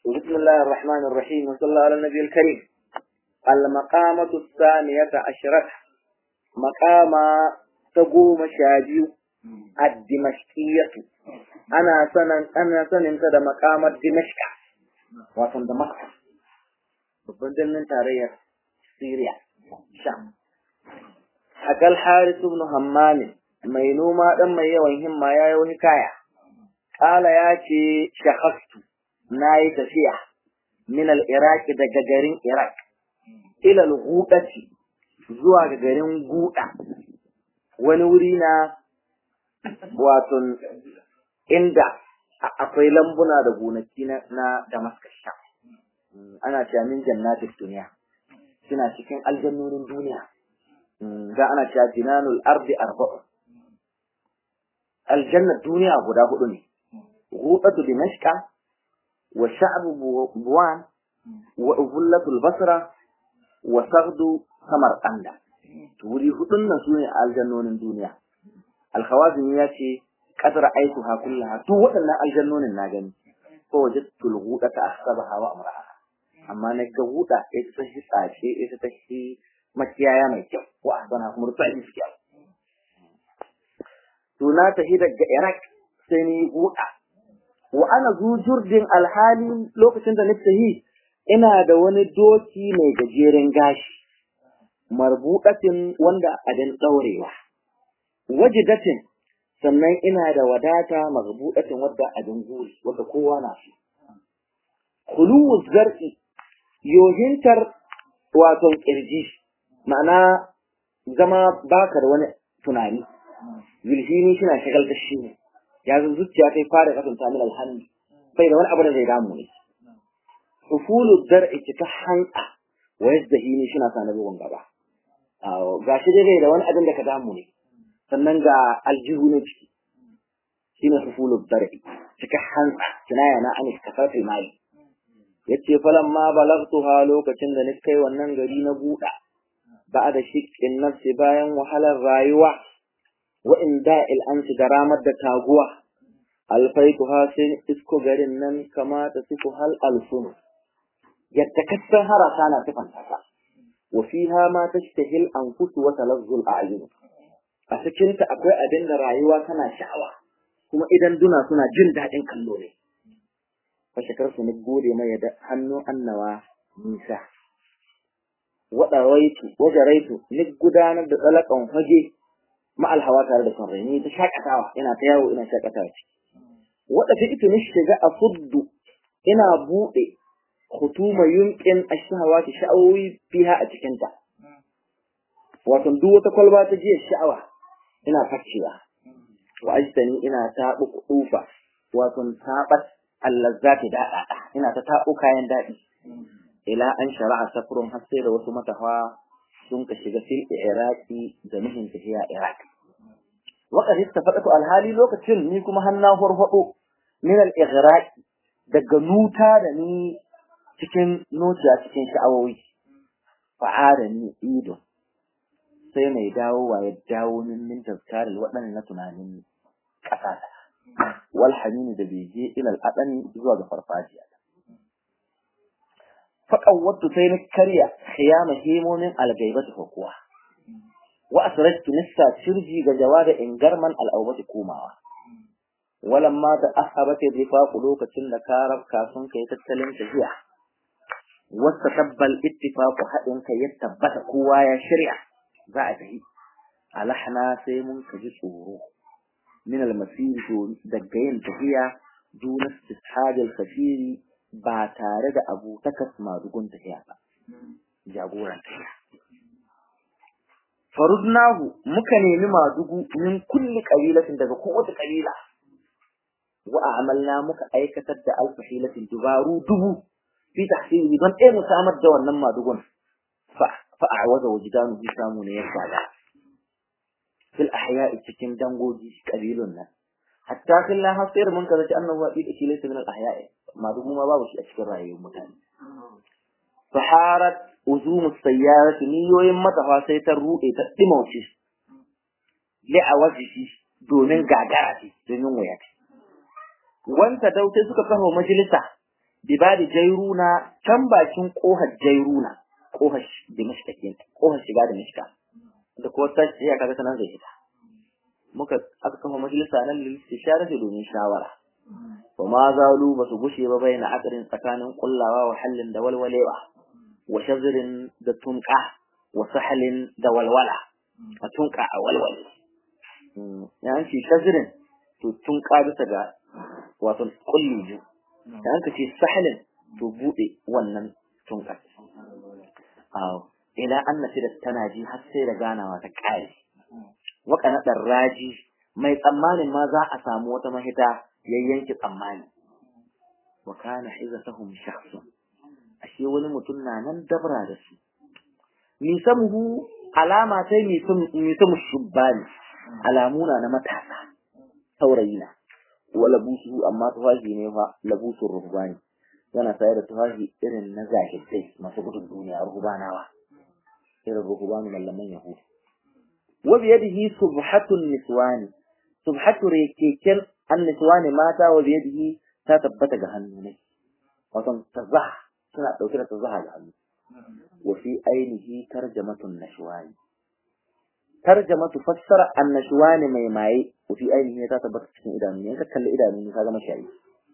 بسم الله الرحمن الرحيم وصلى الله على النبي الكريم المقامة الثانية عشرة مقام تقوم شاجيو الدمشقية أنا سنن أنا سنن تدا مقام دمشق وصل دمشق babban birnin tarayyar Syria, Sham. Akal Haris ibn Hammam mai noma dan mai yawan himma ya yi kaya. Kala ya ce shahastu na yi tafiya min al-Iraq daga garin Iraq ila al-Ghudati zuwa ga garin Guda wani wuri na wato inda akwai lambuna da gonaki na Damascus Sham. ana cewa min jannatin duniya suna cikin aljannonin duniya da ana cewa jinanul ardi arba'u aljannar duniya guda hudu ne ghudatu dimashqa wa sha'bu buwan wa ubullatul basra wa saghdu samarqanda to wuri hudun nan sune aljannonin duniya alkhawazin ya ce qadra aituha kullaha duk waɗannan aljannonin na gani ko wajadtul ghudata ahsabaha wa amraha amma na ga wuda ita ta shi tsace ita ta shi makiyaya mai kyau wa asbana kuma rufa shi kyau to na tafi daga Iraq sai ni wuda wa ana zujurdin alhali lokacin da nake yi ina da wani doki mai gajeren gashi marbudatin wanda adin daurewa wajidatin sannan ina da wadata marbudatin wadda adin guri wadda kowa na shi khuluwu zar'i yohintar wato kirji ma'ana zama baka da wani tunani zulhini shi na shagal da shi ne ya zo zuciya kai fara kasanta min alhamdu bai da wani abu da zai damu ne ufulu dar'i cika hanka wa yazdahini shi na sanar bugun gaba ga shi dai bai da wani abin da ka damu ne sannan ga aljihu ne ciki shine ufulu dar'i cika hanka kinaya na anis kafafi mali yace falan ma balagtuha lokacin da ni kai wannan gari na buɗa ba da shiqqin nafsi bayan wahalar rayuwa wa inda'il amsi da ramar da taguwa alfaituha sai isko garin nan kama ta sifu hal alfun yadda kasan harasa na sifanta ta wa fiha ma tashtahil anfus wa talazzul a'yun a cikin ta akwai abin da rayuwa tana sha'awa kuma idan duna suna jin daɗin kallo ne fashakar su ni gode mai da hannu annawa nisa wada raitu wajen raitu ni gudanar da tsalakan fage ma'al hawa tare da son ni ta shakatawa ina ta yawo ina shakatawa ciki wada ta ita ni shiga a fuddu ina buɗe hutuma yunƙin ashhawa ta sha'awoyi fiha a cikin ta wato duk wata kwalba ta jiya sha'awa ina fakciwa wa ajtani ina taɓu kuɗufa wato taɓat allazzati daɗaɗa ina ta taɓo kayan daɗi ila an shara'a safrun har sai da wasu matafa sun ka shiga fil iraqi da nuhin tafiya iraq waqad istafaqatu alhali lokacin ni kuma hanna farfado min al ighraq daga nuta da ni cikin nociya cikin sha'awoyi fa'ada ni ido sai mai dawowa ya dawo min min tazkaril waɗannan na tunanin ƙasata wal hamini da bege ila al'adani zuwa ga farfajiya faqawwatu sai na karya khiyama himomin algaibati ko kuwa wa asrajtu nissa shirji ga jawada ingarman al'awbati komawa walamma da ahabati rifaqu lokacin da karab kafin kai tattalin tafiya wasta tabbal ittifaqu hadin kai ya tabbata kowa ya shirya za a tafi alahna sai mun kaji tsoro من المسير daga yin tafiya duna istishadil kafiri ba tare da abu takas madugun tafiya ba jagoran tafiya farudnahu muka nemi madugu min kulli qabilatin daga kowace kabila wa amalna muka aikatar da alfahilatin dubaru dubu fi tahsili don ɗaya mu samar da wannan madugun fa fa a'waza wajdanu bi samu ne ya sada fil ahya'i cikin dangogi kabilun nan hatta killa hasir mun kaza annahu wa ida laysa min al ahya'i ma duk ma babu shi a cikin rayuwar mutane faharat uzum sayyarati niyoyin matafa sai ta rude ta dimauce li awajihi domin gagara ce domin waya ce wanta dautai suka kafa majalisa bibadi jairuna can bakin kohar jairuna kohar dimishka ke kohar shiga dimishka da ko ta ce kaga sanan zai fita muka aka kafa majalisa nan lil istishara domin shawara wa ma zalu basu gushe ba bayyana akarin tsakanin kullawa wa hallin da walwalewa wa shazrin da tunqa wa sahlin da walwala a tunqa a walwale yan shi shazrin to tunqa bisa ga wato kulli biyu da an ce sahlin to bude wannan tunqa aw ila anna da tana ji har sai da ganawa ta kare waka na raji mai tsammanin ma za a samu wata mahita yayyanki tsammani wa kana hizatuhum shakhsun ashe wani mutum na nan dabra da su nisamuhu alama sai nisamu shubbani alamuna na matasa saurayina wa labusu amma tufafi ne fa labusun ruhbani yana sayar da tufafi irin na zahidai masu gudun duniya ruhbanawa irin ruhbanu mallaman yahudu wa biyadihi subhatun niswani subhatu rekeken anniswani mata wa biyadihi ta tabbata ga hannu ne wato tazaha suna dauke da tazaha ga hannu wa fi ainihi tarjamatun nashwani tarjamatu fassara annashwani mai maye wa fi ainihi ta tabbata cikin idanu ne ka kalli idanu ne ka ga mashayi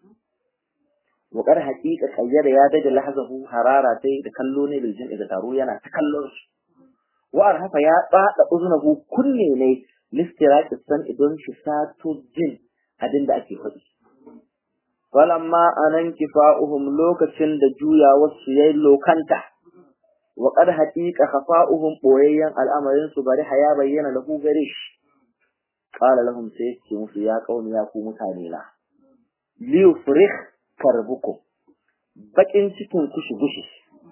wa qad haqiqa qayyada ya daga lahazahu harara tai da kallo ne bil jin'i da taro yana ta kallon su wa arhafa ya tsada uzunahu kunne ne listiraki san idan shi sato jin abin da ake faɗi. Falamma anan kifa'uhum lokacin da juya wasu yayi lokanta, wa qad haqiqa khafa'uhum boyayyan al'amarin su bari haya bayyana lahu gare shi. Qala lahum sai ce musu ya kauni ya ku mutane la. Li yufrih karbukum. Bakin cikin ku shi gushi.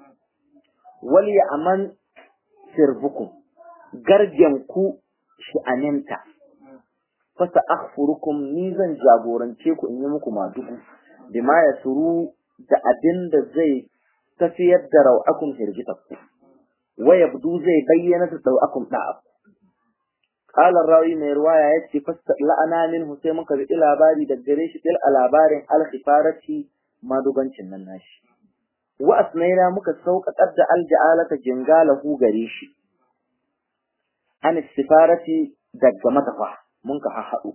Wal ya'man sirbukum. Gargen ku shi aminta. fasa akhfurukum ni zan jagorance ku in yi muku madugu bima yasuru da abin da zai tafiyar da rau'akum hirgitakku wa yabdu zai bayyana da rau'akum da'a qala rawi mai ruwaya yace fasta la'ana min sai muka bi labari da gare shi til labarin al-khifarati madugancin nan nashi wa asnaina muka sauƙaƙar da alja'alata jingalahu gare shi an sifarati daga matafa mun ka haɗu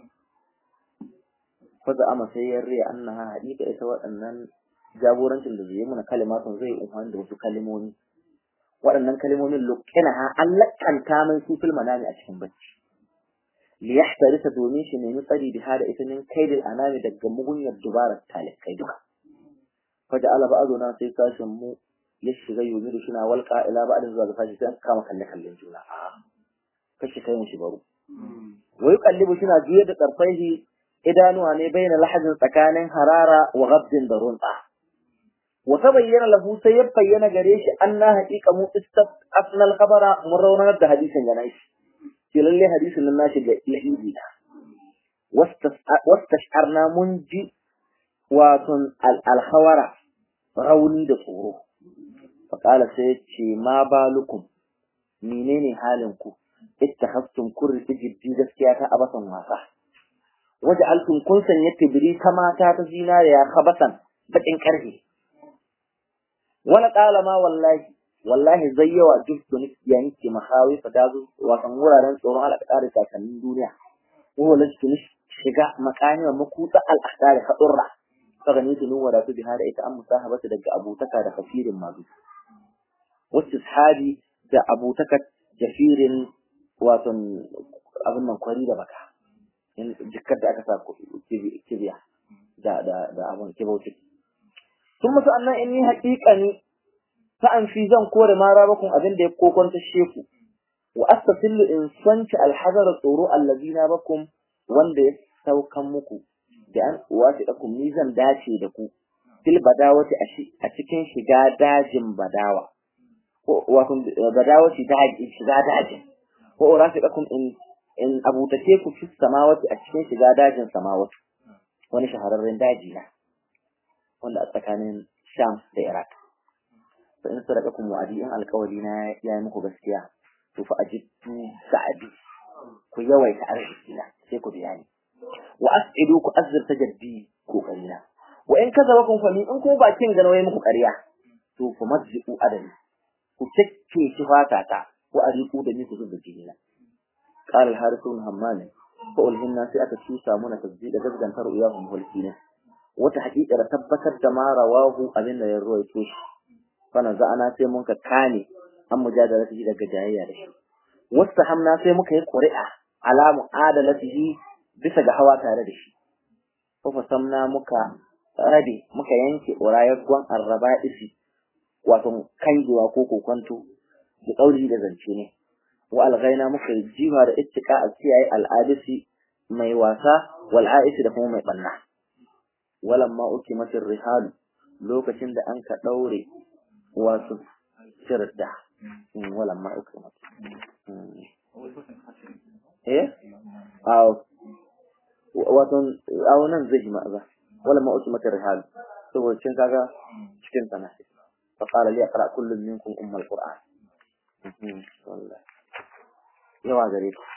faza ama sai ya riya annaha haƙiƙa ita waɗannan jagorancin da zai muna kalimatun zai umfani da wasu kalimomi waɗannan kalimomin lukkina ha an lakkanta mai su fil manami a cikin bacci li yahtarisa domin shi nemi tsari da hada ita min kaidil anami daga mugunyar dubarar talikai duka faja ala ba'aduna sai sashin mu ya shiga yomi da shina walƙa ila ba'adin zuwa ga sashi sai an kama kalle kallon juna a kashi kai mu shi baro wa yuqallibu shina juyar da tsarfaihi idanuwa ne bayyana lahajin tsakanin harara wa ghabdin da runta wa tabayyana lahu sai ya bayyana gare shi anna haqiqa mu istafna al-khabara mun raunar da hadisin ga nashi shi lalle hadisin nan nashi ga lahidi da wastash'arna mun ji watun al-khawara rauni da tsoro faqala sai ce ma balukum menene halin ku ittakhastum kurri jiddi gaskiya ta abasan wasa waja'altum kun sanya tibri ta mata ta zinariya khabasan bakin karfe wala qala ma wallahi wallahi zai yawa duk da ya nake mahawi fa dazu wasan wuraren tsoron al'adar kakannin duniya ko lastu shiga makani wa makuta al'adar hadurra kaga ni tunu wada su bihada ita an musahabata daga abutaka da kafirin mazu wasu sahabi da abutaka jafirin wato abin nan kwari da baka in jikkar da aka sa kibiya da da da abin kibauci sun musu annan in ni haƙiƙani ta an fi zan kore mara bakun abin da ya kokonta sheku wa astasillu in sanci alhazara tsoro allazina bakum wanda ya saukan muku da an wasi dakum ni zan dace da ku fil badawati a cikin shiga dajin badawa ko wato badawati daji shiga dajin ko rafiqakum in in abutace ku fi samawati a cikin shiga dajin samawati wani shahararren daji na wanda a tsakanin Sham da Iraq fa in sadaqakum wa'adi in alƙawari na ya yi muku gaskiya to fa ajibtu sa'adi ku yawaita arziki na sai ku biya ni wa as'idu ku azzirta jaddi kokarina wa in kazabakum fa in ko bakin ga nawaye muku ƙarya to fa mazziqu adami ku cike shi fata ta wa ariku da ni ku zuba jinina qala al-harith ibn hammam fa ulhinna sai aka tusa muna tasdid da gazgantar uyahum hulkina wata haƙiƙar tabbatar da ma rawahu abin da ya ruwaito shi fa ana sai mun ka kane an mujadalati daga jayayya da shi wasta hamna sai muka yi ƙuri'a ala mu'adalatihi bisa ga hawa tare da shi fa fasamna muka rabe muka yanke ƙurayar gwan arraba isi wato kangewa ko kokonto da ɗauri da zance ne wa alghaina muka yi jiwa da ittika a kiyaye al'adisi mai wasa wal aisi da kuma mai banna walan ma uki matir rihal lokacin da an ka daure wasu shirda walan ma uki matir eh aw wato aw nan zai ma ba walan ma uki matir rihal saboda cin kaga cikin sana fa qala li aqra kullu minkum umm al-qur'an wallahi yawa gare ku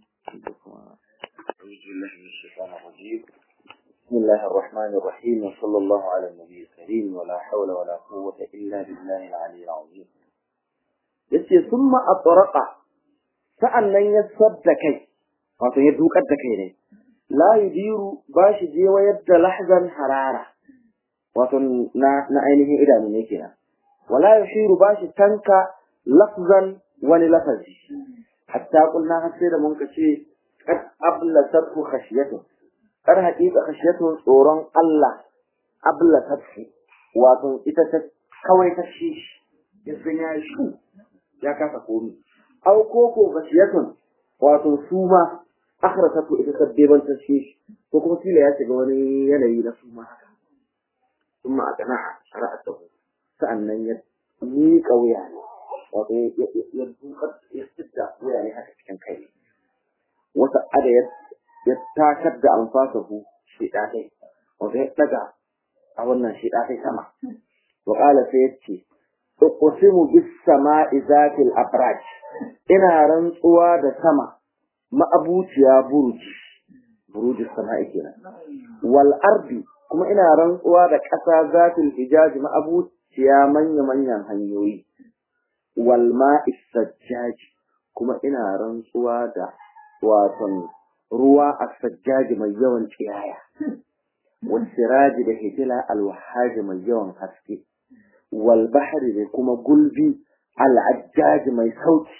بسم الله الرحمن الرحيم وصلى الله على النبي الكريم ولا حول ولا قوة إلا بالله العلي العظيم yace summa atraqa sa'annan ya sabda kai wato ya dukar da kai ne la yudiru bashi je wayar da lahzan harara wato na na ainihin idanu ne kenan wala yushiru bashi tanka lafzan wani lafazi hatta kulna har sai da mun ka ce kad ablasatu khashiyatu kar haƙiƙa khashiyatu tsoron Allah ablasatu wato ita ta kawai ta shi ya san ya shi ya kasa komi aw koko khashiyatu wato suma akhrasatu ita ta beban ta shi ko kuma kila ya shiga wani yanayi na suma haka kuma a kana shara'atu sa'annan ya miƙa wuya ne wato ya dukar ya sidda wuya ne haka cikin kai wata ada ya ya takar da anfasahu shi dai wato ya daga a wannan shi dai sama wa qala sai yace uqsimu bis sama'i zatil abraj ina rantsuwa da sama ma'abuciya buruji burujis sama'i kenan wal ardi kuma ina rantsuwa da ƙasa zatil hijaji ma'abuciya manya-manyan hanyoyi wal ma'is sajjaji kuma ina rantsuwa da waton ruwa a sajjaji mai yawan tsiyaya wal siraji da hitila al wahaji mai yawan haske wal bahri da kuma gulbi al ajjaji mai sauti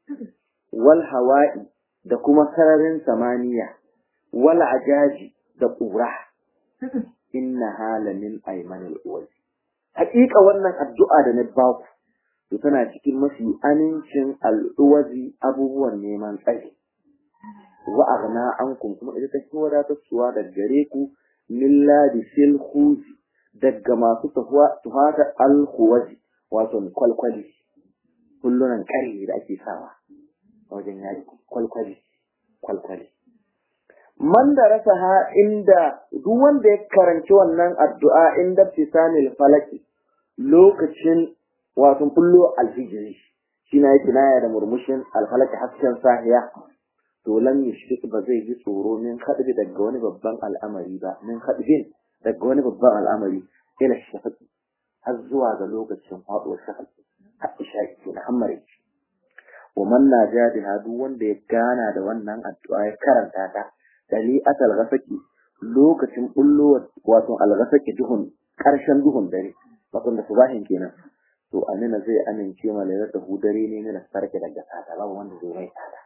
wal hawa'i da kuma sararin samaniya wal ajaji da ƙura inna hala min aymanil uwazi haƙiƙa wannan addu'a da na baku to tana cikin mafi amincin al'uwazi abubuwan neman tsari wa aghna ankum kuma ita take wadatar suwa da gare ku min ladi sil khuzi daga masu tuhata al khuwazi wato kwalkwali kullunan kare da ake sawa wajen yaki kwalkwali kwalkwali man da rasa ha inda duk wanda ya karanci wannan addu'a inda fisanil falaki lokacin wato kullo alfijiri shi na yake naya da murmushin alfalaki hasken sahiya to lam yushrik ba zai ji tsoro min kadbi daga wani babban al'amari ba min kadbin daga wani babban al'amari ila shafaqi har zuwa ga lokacin faduwar shafaqi har isha'i na hammare wa man najadiha duk wanda ya gana da wannan addu'a ya karanta ta dali'at al-ghasaqi lokacin bullo wato al-ghasaqi duhun karshen duhun dare wato da subahin kenan to amina zai amince ma lailata hudare ne na sarki daga sata babu wanda zai mai tsada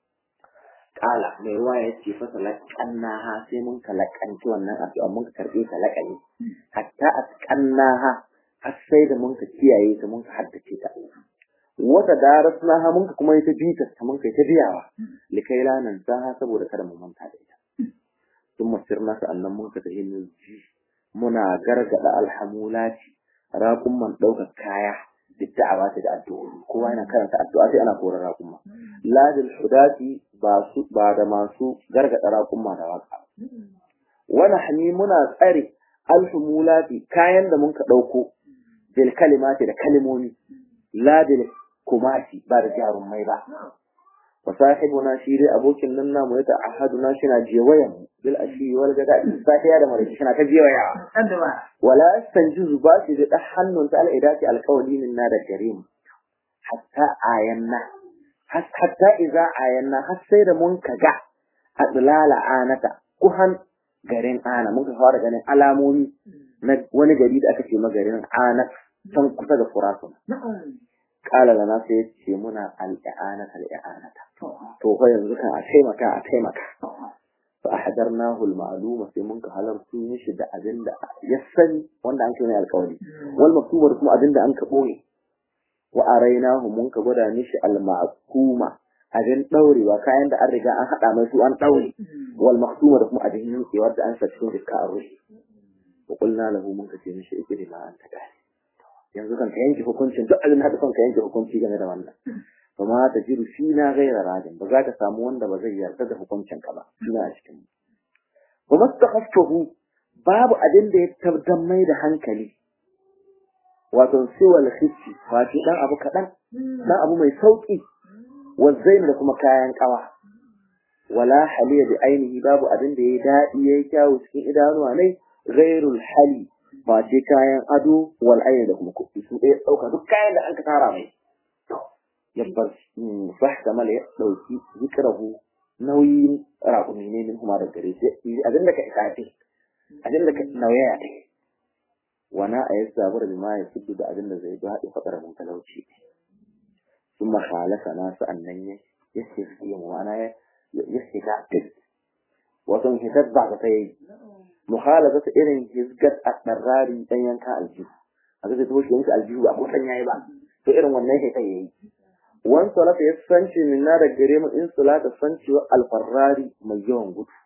kala mai ruwa ya ce fasa laƙannaha sai mun ka laƙanci wannan addu'a mun ka karɓe ta laƙani hatta a ƙannaha har sai da mun ka kiyaye ta mun ka haddace ta wata darasnaha mun ka kuma yi ta bita ta mun ka ta biyawa likai lanan ta saboda kada mu manta da ita sun masirna sa'annan mun ka tafi muna gargada alhamulati raƙumman ɗaukar kaya da da'awa da addu'o'i kowa yana karanta addu'a sai ana koran raƙumma ladil hudati ba su ba da masu gargada raƙumma da waka wani hani muna tsare alhumulati kayan da mun ka ɗauko bil kalimati da kalimomi ladil kumati ba da jarumai ba wa sahibuna shi dai abokin nan namu ya ta'ahaduna shi na jewayan mu bil ashi wal gada safiya da maraice shi na ta jewaya wala yastanjizu ba shi da hannun ta al'idati alqawli min na da gare mu hatta ayanna hatta idza ayanna har sai da mun kaga adlala anata kuhan garin ana mun ka fara ganin alamomi na wani gari da aka ce magarin anat can kusa da furasun kala da na sai ce muna al'anata al'anata to fa yanzu kan a taimaka a taimaka fa ahdarnahu al-ma'luma sai mun ka halartu mishi da abin da ya sani wanda an kai mai alƙawari wal maktubar kuma abin da an ka boye wa arainahu mun ka gwada mishi al-ma'kuma abin daurewa kayan da an riga an hada mai su an daure wal maktuma da kuma abin yankewar da an sa cikin iska a ruhi wa qulna lahu mun ka ce mishi ikri ma anta gani yanzu kan ka yanke hukuncin duk abin da ka ka yanke hukunci game da wannan kuma ta jiru shi na gaira rajin ba za ka samu wanda ba zai yarda da hukuncin ka ba ina a cikin ba mastakhaftuhu babu abin da ya tabbatar mai da hankali wato siwal khifi wato dan abu kadan dan abu mai sauki والزين da kuma kayan kawa wala haliya bi ainihi babu abin da ya dadi yayi kyawu cikin idanuwa ne ghairul hali ba ce kayan ado wal ayn da kuma kuɗi su ɗaya ɗauka duk kayan da an ka tara mai yabbar fahta mala ya ɗauki zikrahu nauyin raƙumi ne min kuma da gare shi abin da ka isafi abin da ka nauyaya ta wana a yi zabar da ma ya fiddu da abin da zai daɗe faɗar mun talauci ثم خالفنا سأنن يستفيد وانا يستفيد وتن hitar ba ta yi mukhalafat irin hizgat at-tarari dan yanka aljihu a ga to shi yanka aljihu ba ko san yayi ba to irin wannan sai kai yayi wan salata ya sanci min na da gare mu in salata sanci wa al-farrari mai yawan gudu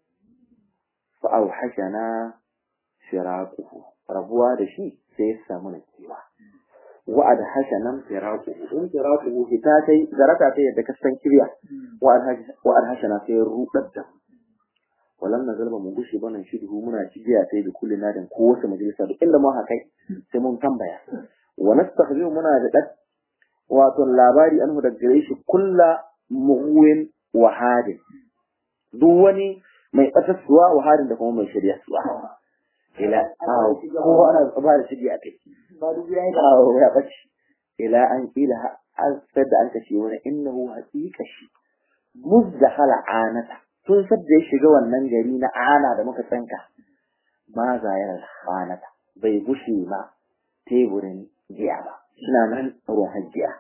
fa auhashana shiraquhu rabuwa da shi sai ya samu nakiwa wa'ad hashanan firaku in firaku hita tai zarata ta yadda ka san kirya wa'ad hashana sai rudar da walam na zalba mu gushi banan shidhu muna cigiya sai da kullu nadin ko wasu majalisa duk inda mu haka sai mun tambaya wa nastakhbiru muna da dad wato labari anhu da gare shi kulla muwin wa hadin duk wani mai batassuwa wa hadin da kuma mai shirya suwa ila ko ana ba da shirya kai kawo ya bace ila an kila an sadda an kashe wani innahu haqiqa shi muzdahala anata tun sadda ya shiga wannan gari na ana da muka tsanka ma zayar anata bai gushe ma teburin jiya ba suna nan ruwan hajjiya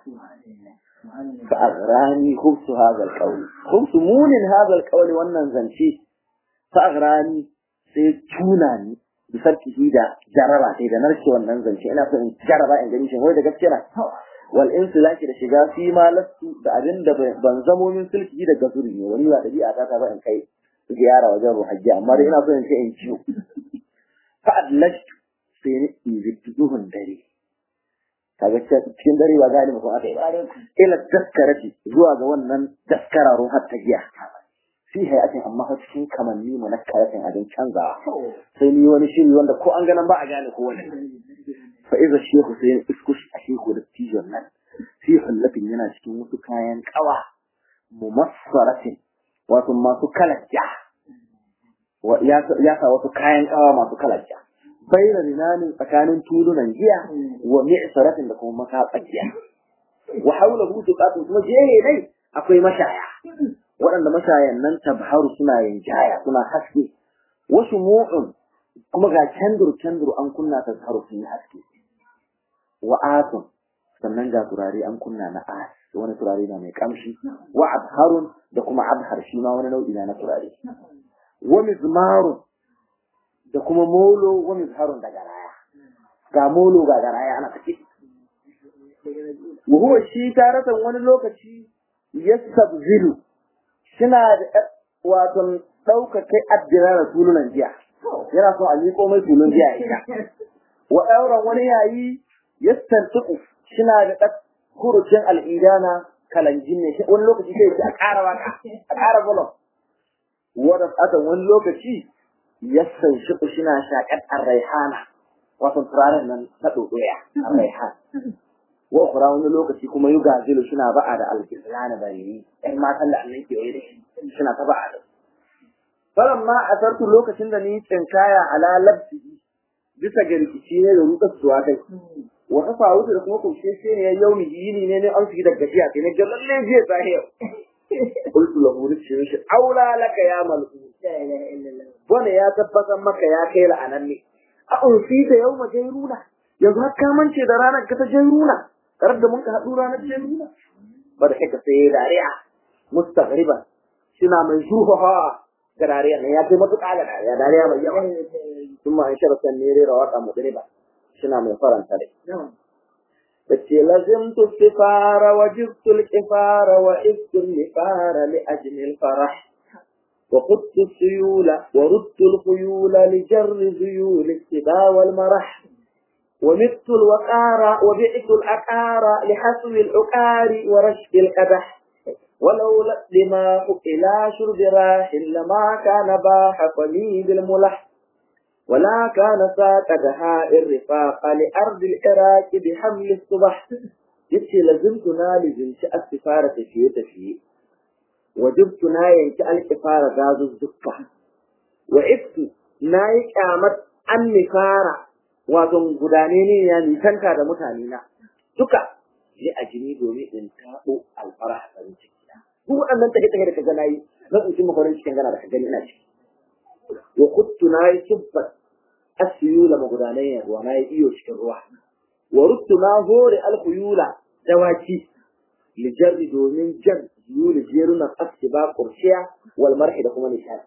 fa agrani khubsu hadha alqawl khubsu munin hadha alqawl wannan zance fa agrani sai tuna ni bisarkihi da jaraba sai da narke wannan zance ina so in jaraba in gani shin wai da gaskiya na wal insilaki da shiga fi ma lastu da abin da ban zamo min sulki da gazuri ne wani ba dabi'a ta ba in kai ziyara wajen ruhajji amma dai ina so in ce in ciwo fa adlashtu sai ni in duhun dare kaga cikin dare ba gani mutum aka yi ba ila daskarati zuwa ga wannan daskara ruhat ta giya fi hayatin amma fa cikin kamanni mu na karatin abin canzawa sai ni wani shiri wanda ko an ganan ba a gane ko wani fa iza shehu sai iskush a shehu da tijon nan fi hullatin yana cikin wasu kayan kawa mumassaratin wato masu kalajja ya sa wasu kayan kawa masu kalajja bayyana rinanin tsakanin tulunan giya wa mi'saratin da kuma makatsakiya wa haulahu tuqatun kuma jere dai akwai mashaya waɗanda mashayan nan tabharu suna yin jaya suna haske wasu mu'un kuma ga kendur kendur an kunna ta tabharu sun haske wa atun sannan ga turare an kunna na as wani turare na mai kamshi wa abharun da kuma abhar shi ma wani nau'i na turare wa mizmarun da kuma molo wa mizharun da garaya ga molo ga garaya ana take wa huwa shi taratan wani lokaci yastabzilu suna da wato ɗauka kai addira da tulunan jiya yana so a miƙo mai tulun jiya ita wa ɗauran wani yayi yastantuku suna da ɗan kurucin al'idana kalanjin ne wani lokaci sai a ƙara waka a ƙara bolon wadda atan wani lokaci yassan shi suna shaƙar arraihana wato turaren nan na ɗoɗoya arraihan wa ukhra wani lokaci kuma yugazilu suna ba'a da al-islana bari ɗan matan da Allah ke yi da shi suna ta ba'a da falamma asartu lokacin da ni tsinkaya ala labsi bisa ga rikici ne da rukar suwa kai wa kafa wuce da kuma kushe shi ne yau mi yini ne ne an fi da gajiya sai ne ga lalle jiya zahir qultu lahu rizqi shi aula laka ya malku wanda ya tabbatar maka ya kai la'ananne a unsi da yau majairuna yanzu har ka mance da ranar ka ta jairuna tare da mun ka haɗu ranar jairuna ba da haka sai dariya mustaghriban suna mai shuhaha ga dariya ne ya kai matuƙa ga dariya dariya mai yawa sun ma an sharafa ne rera waƙa mudriba suna mai faranta rai tace lazimtu sifara wa jibtu al-kifara wa ibtu al-lifara li ajli al-farah وخدت السيول وردت الخيول لجر ذيول السبا والمرح ومت الوقار وبعت الأقار لحسو العقار ورشد القدح ولولا الدماء إلى شرب راح لما كان باح فلي بالملح ولا كان ساق دهاء الرفاق لأرض العراق بحمل الصبح يتي لزمتنا لزمت السفارة في تفيه وجبت na yanki alƙifara gazuzzuka wa iftu na yi ƙyamar an nifara wato gudane ne ya nisanta da mutane na duka yi a jini domin in taɓo alfara a farin ciki duk waɗannan take take da ka gana yi na tsinci makwarin cikin gana da ka gani ina ciki wa kuttu na yi subbat asiyula magudanan ruwa na yi iyo cikin ruwa wa ruttu na hore alkuyula dawaki lijarri domin jan yuli jerunan aski ba kurciya wal marhi da kuma nishadi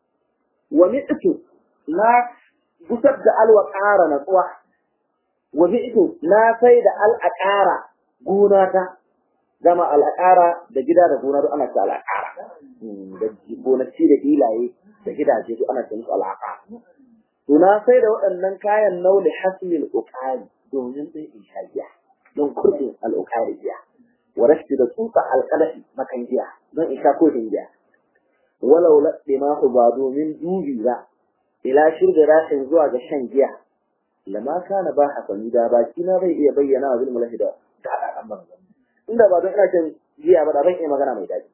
wa mi'tu na gusar da alwa ƙara na tsuwa wa mi'tu na sai da al'aƙara gona ta zama al'aƙara da gida da gona duk ana ta al'aƙara da gonaki da filaye da gidaje duk ana ta musu al'aƙara to na sai da waɗannan kayan nauli hasmil uqali domin sai in sha giya don kurbin al'uqari giya wa rashti da tsutsa alƙalafi makan giya don in sha kofin giya walau laɗe ma ba domin dubi ba ila shirga rashin zuwa ga shan giya lama kana ba hasani da baki na bai iya bayyana wa bil mulahi da da haɗaɗan banza inda ba don ina shan giya ba da ban iya magana mai daɗi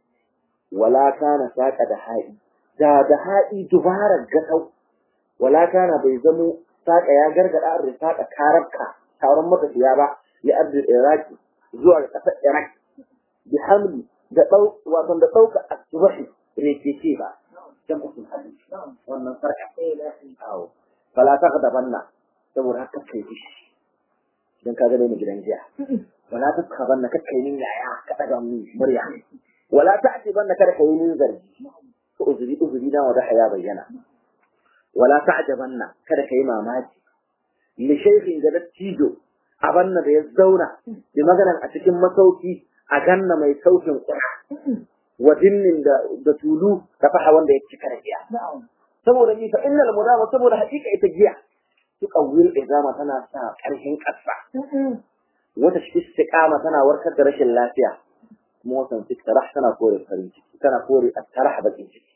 wala kana saƙa da haɗi da da haɗi dubarar gasau wala kana bai zamo saƙa ya gargaɗa an risaƙa karabka taron matafiya ba ya arzi iraki zuwa ga ƙasar iraq bi hamli da ɗau wato da ɗauka asbahi rekeke ba dan usul hadisi wannan sarka awo fala ta ga banna saboda haka kai fishi dan ka ga ni gidan jiya wala ta ka banna ka kai min yaya ka daga mu murya wala ta ati banna kada kai min zargi to uzuri uzuri na wada haya bayyana wala ta ajabanna kada kai mamaki li shaykhin ga dattijo a banna da ya zauna bi maganan a cikin masauki a ganna mai saukin ƙura wa dinnin da da tulu da faha wanda ya cika da giya saboda ni fa innal mudama saboda hakika ita giya su kawil izama tana sa ƙarfin ƙasa wata shi istiqama tana warkar da rashin lafiya kuma wasan fitarah tana kore farin ciki tana kore attarah bakin ciki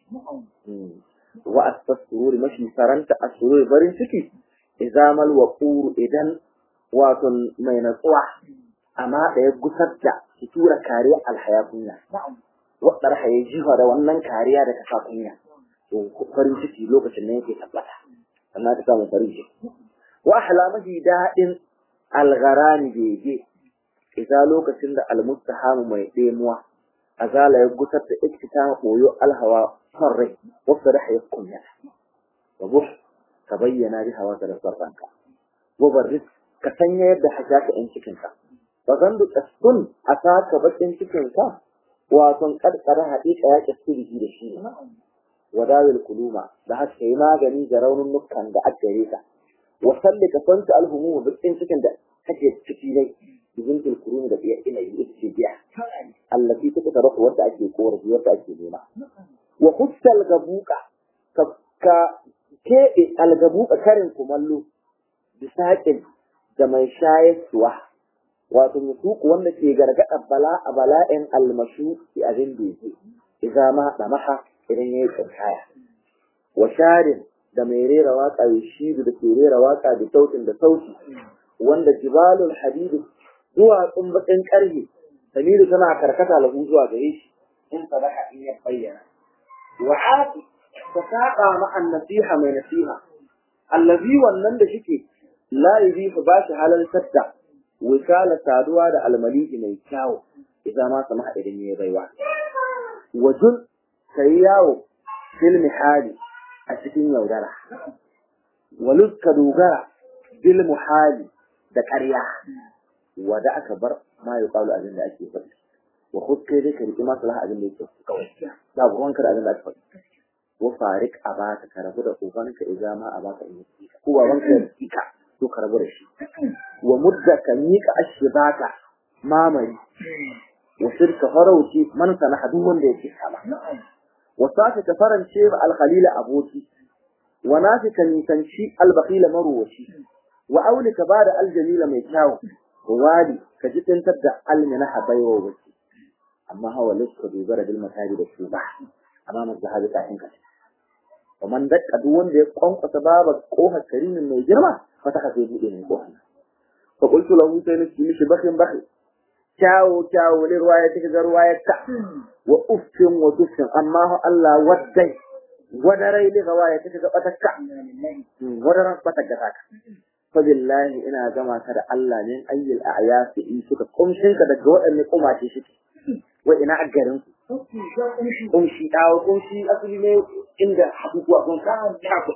wa astasruri mashi saranta asruri farin ciki izamal waqur idan wato mai natsuwa amma da ya gusar da su tura kariya alhaya kunya wadar haye jiha da wannan kariya da kasa kunya to farin ciki lokacin ne yake tabbata sannan ka samu farin ciki wa ahlamahi dadin algharani bege idza lokacin da almustahamu mai demuwa azala ya gusar da iktitama koyo alhawa son rai wasu da haye kunya wa buh ka bayyana bi hawa da sarranka wa barris ka sanya yadda hajjaka in cikinka ba zan da kaskun a saka bakin cikinka wato karkara haƙiƙa ya kaskuri da shi ne wadawil kuluma da haka yi magani da raunin nukan da aka gare ka wa salli ka santa alhumu bakin cikin da kake ciki ne bizin kulumi da biya ina yi ita ce biya allafi ta ta rasu wanda ake korafi wanda ake nema wa hussal gabuka ka ka keɓe algabuka karin kumallo bisaƙin da mai shayarwa wato mutuku wanda ke gargaɗa bala a bala'in almashu ki abin da yake idan ma da maha idan yayi tsirkaya wa sharin da mai rera waka ya shidu da ke rera waka da sautin da sauti wanda jibalul hadidu duwatsun bakin karhe Samiru tana karkata lahu zuwa gare shi in sadaka in ya bayyana wa ati ta saba ma nasiha mai nasiha allazi wannan da shike la yuzifu ba shi halal sadda wisala saduwa da almaliki mai kyawu idan ma sama idan ya baiwa wajun kai yawo fil mihali a cikin yaudara walus ka dogara bil muhali da ƙarya wada aka bar ma ya kawo abin da ake faɗi wa hukke dai ka riƙi maslaha abin da yake kawai ba ruwan ka da abin da ake faɗi wa farik a baka ka rabu da ubanka idan ma a baka in yi ko babanka ya ka to ka rabu da shi wa mudda ka miƙa ashibaka mamari wa shirka farauci man sana duk wanda yake sama wa saka ka farance ba alkhalila aboki wa nafika nisanci albakila maruwaci wa auli ka bada aljalila mai kyau wadi ka ji tantar da almina habaiwa wace amma hawa lissa dogara bil mataji da su ba amma masu zahabi kafin ka wa man dakka duk wanda ya kwankwasa baba kohar karimin mai girma fata ka sai bude mai kohar fa qultu lahu sai nake mishi bakin bakin kyawo kyawo ne ruwa ya cika ga ruwa ya ta wa uffin wa tuffin amma Allah waddai wadarai ne ga waya cika ga batakka wadaran batakka taka fa billahi ina gama ka da Allah ne ayyul a'yasi in suka kumshin ka daga waɗanne kumace shi wa ina a garin ku kumshi dawo kumshi asali ne inda abubuwa kun ka ta ku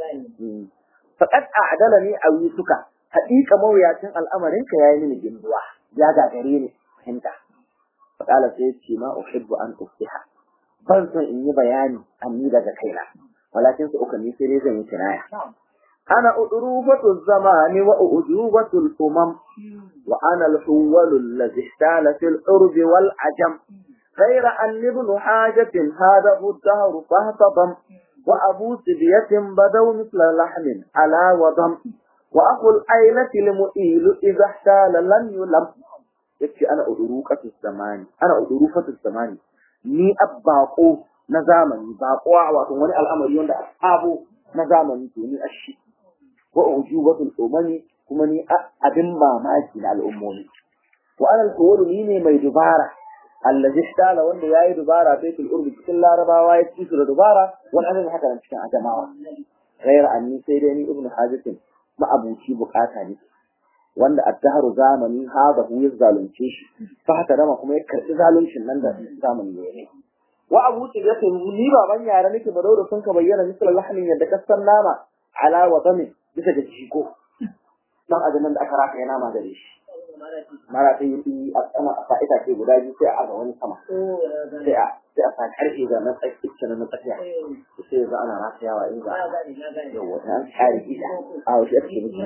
faqad a'dalani awi suka haƙiƙa mawuyacin al'amarin ka yayi mini ginduwa ya gagare ni fahimta faqala sai ce ma uhibbu an ufsiha ban son in yi bayani anni daga kaina walakin su uka ni sai dai zan yi kinaya ana udrubatu zamani wa ujubatu al-umam wa ana al-huwal alladhi ihtala fil urbi wal ajam غير أن ابن حاجة هذا الدهر فاهتضم وأبو سبية بدوا مثل لحم على وضم وأخو الأيلة المؤيل إذا احتال لم يلم يكفي أنا أدروكة الزمان أنا أدروكة الزمان ni abbaqo na zamani baqo wato wani al'amari wanda abu na zamani to ni ashi wa ujubatul umami kuma ni abin mamaki na al'ummomi wa ana al ni ne mai dubara allazi ishtala wanda yayi dubara baitul urbi cikin larabawa ya ci su da dubara wani annabi haka nan cikin adamawa ghayra anni sai dai ni ibnu hajatin ma'abuci bukata ne wanda addaharu zamani haza hu ya zalunce shi fa haka dama kuma ya karbi zaluncin nan da zamani ne ne wa abu ce ya ce ni baban yara nake ba daura sun ka bayyana misal lahmin yadda ka san nama ala wa dami bisa ga jiko dan ajaman da aka raka yana ma gare shi mara ta yi a sama a fa'ita ce guda biyu sai a ga wani sama sai a sai a sa karfe ga na tsakiya na tsakiya sai ga ana rafiyawa in ga yawa an tsari ida a wasu ake mutu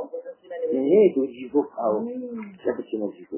ne to jigo awo ya ce na jigo